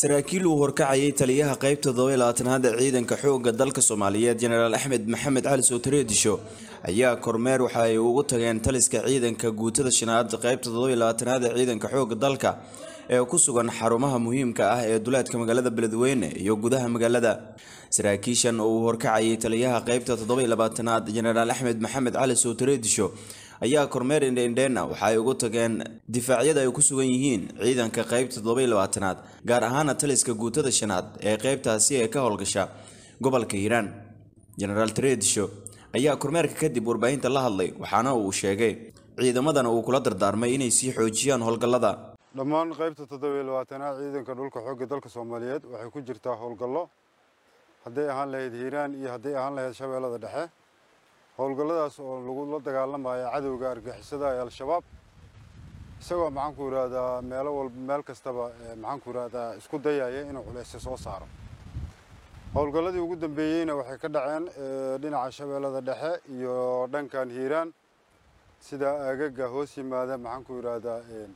saraakiil uu horkacayay taliyaha qaybta toddoba labaatanaad ee ciidanka xoogga dalka soomaaliyeed jenaraal axmed maxamed cali sootareedisho ayaa kormeer waxa ay ugu tageen taliska ciidanka guutada shanaad qaybta toddoba labaatanaad ee ciidanka xoogga dalka ee ku sugan xarumaha muhiimka ah ee duleedka magaalada beledweyne iyo gudaha magaalada saraakiishan oo uu horkacayay taliyaha qaybta toddoba labaatanaad jenaraal axmed maxamed cali sootareedisho ayaa kormeer indheindheena waxa ay ugu tageen difaacyada ay ku sugan yihiin ciidanka qaybta toddoba labaatanaad gaar ahaana taliska guutada shanaad ee qaybtaasi ee ka howlgasha gobolka hiiraan jenaraal tareedisho ayaa kormeerka kadib warbaahinta la hadlay waxaana uu sheegay ciidamadana uu kula dardaarmay inay sii xoojiyaan howlgallada dhammaan qaybta toddobiyo labaatanaad ciidanka dhulka xoogga dalka soomaaliyeed waxay ku jirtaa howlgallo hadday ahaan lahayd hiiraan iyo hadday ahaan lahayd shabeellada dhexe howlgalladaas oo lagula dagaalamayo cadowga argixisada ee al-shabaab isagoo maxaanku yidhaahdaa meelo walba meel kastaba maxaanku yidhaahdaa isku dayaya inuu culeysyo soo saaro howlgalladii ugu dambeeyeyna waxay ka dhaceen dhinaca shabeellada dhexe iyo dhankan hiiraan sida aagaga hoos yimaada maxaanku yidhaahdaa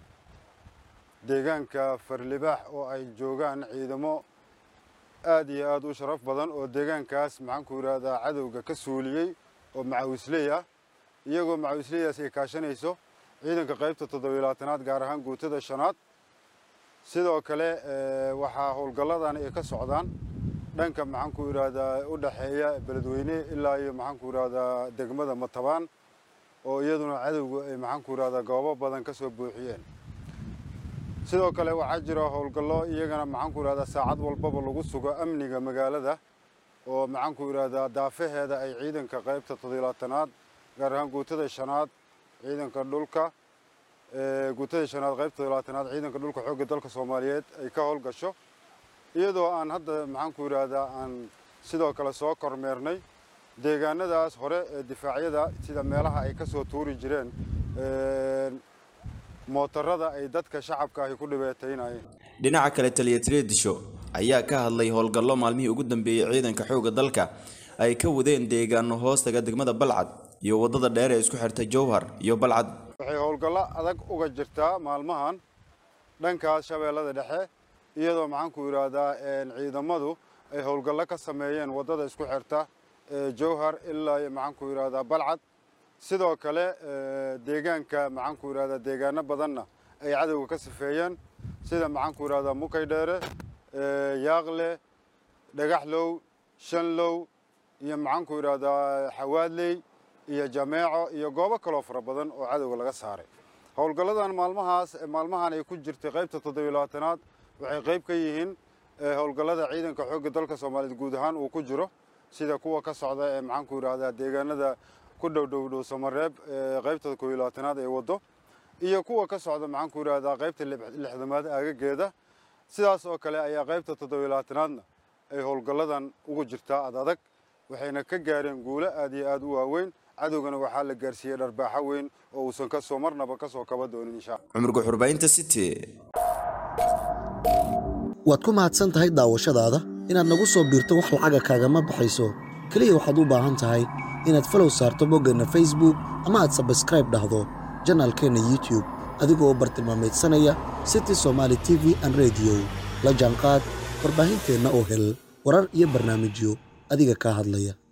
deegaanka farlibaax oo ay joogaan ciidamo aad iyo aad u sharaf badan oo deegaankaas maxaanku yidhaahdaa cadowga ka suuliyey oo macawisley ah iyagoo macawisleydaas ay kaashanayso ciidanka qaybta toddobiyo labaatanaad gaar ahaan guutada shanaad sidoo kale waxaa howlgalladan ay ka socdaan dhanka maxaanku yidhaahdaa u dhexeeya beledweyne ilaa iyo maxaanku yidhaahdaa degmada matabaan oo iyaduna cadowga ay maxaanku yidhahdaa goobo badan ka soo buuxiyeen sidoo kale waxaa jira howlgallo iyagana maxaanku yidhahdaa saacad walbaba lagu sugo amniga magaalada oo maxaanku yidhaahdaa daafaheeda ay ciidanka qaybta toddobilaatanaad gaar ahaan guutada shanaad ciidanka dhulka guutada shanaad qaybta toddobilaatanaad ciidanka dhulka xoogga dalka soomaaliyeed ay ka howlgasho iyadoo aan hadda maxaanku yidhaahdaa aan sidoo kale soo kormeernay deegaanadaas hore ee difaacyada sida meelaha ay ka soo tuuri jireen mootarada ay dadka shacabka ahi ku dhibeetaynayeen dhinaca kale taliya tareedisho ayaa ka hadlay howlgallo maalmihii ugu dambeeyey ciidanka xoogga dalka ay ka wadeen deegaano hoostaga degmada balcad iyo waddada dheer ee isku xirtay jowhar iyo balcad waxay howlgallo adag uga jirtaa maalmahan dhankaas shabeellada dhexe iyadoo maxaanku yidhaahdaa ciidamadu ay howlgallo ka sameeyeen waddada isku xirta jowhar ilaa maxaanku yidhaahdaa balcad sidoo kale deegaanka maxaanku yidhahdaa deegaano badanna ay cadowga ka sifeeyeen sida maxaanku yidhahdaa mukay dheere yaaqle dhagaxlow shanlow iyo maxaanku yidhaahdaa xawaadley iyo jameeco iyo goobo kaloo fara badan oo cadowga laga saaray howlgalladan maalmahaas maalmahan ay ku jirtay qaybta toddobiyo labaatanaad waxay qayb ka yihiin howlgallada ciidanka xoogga dalka soomaaliyeed guud ahaan uu ku jiro sida kuwa ka socda ee maxaanku yidhaahdaa deegaanada ku dhowdhowdhow samareeb qaybta koobiyo labaatanaad ee waddo iyo kuwa ka socda maxaanku yidhaahdaa qaybta lixdamaad aagageeda sidaas oo kale ayaa qaybta toddobiyo labaatanaadna ay howlgalladan ugu jirtaa ad adag waxayna ka gaareen guulo aad iyo aad u waaweyn cadowgana waxaa la gaarsiiyey dharbaaxo weyn oo uusan kasoo marnaba kasoo kaba doonin insha cumar guxurbaynta city waad ku mahadsan tahay daawashadaada inaad nagu soo biirto wax lacaga kaagama baxayso keliya waxaad u baahan tahay inaad falow saarto boggeenna facebook ama aad sabskraib dhahdo janaalkeenna youtub adigoo bartilmaameedsanaya city somaali t v an rediyo la jaanqaad warbaahinteenna oo hel warar iyo barnaamijyo adiga kaa hadlaya